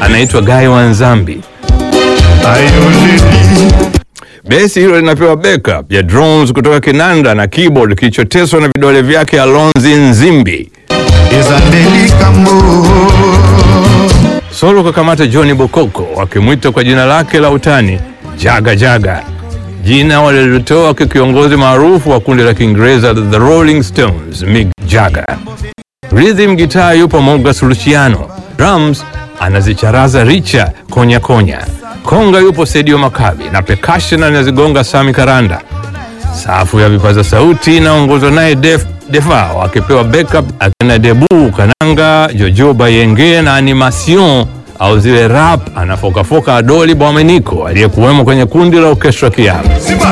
anaitwa Guy Wanzambi. Besi hilo linapewa backup ya drums kutoka kinanda na keyboard kilichoteswa na vidole vyake Alonzi Nzimbi. Solo kakamata Johnny Bokoko wakimwita kwa jina lake la utani Jaga Jaga, jina walilotoa kwa kiongozi maarufu wa kundi la Kiingereza The Rolling Stones, Mick Jagger. Rhythm guitar yupo Mogas Luciano, drums anazicharaza Richa Konya Konya, konga yupo Sedio Makabi na percussion anazigonga Sami Karanda. Safu ya vipaza sauti inaongozwa naye Def Defao akipewa backup akina Debu Kananga, Jojo Bayenge na animation au zile rap anafokafoka Adoli Bwameniko aliyekuwemo kwenye kundi la Orchestra Kiamu.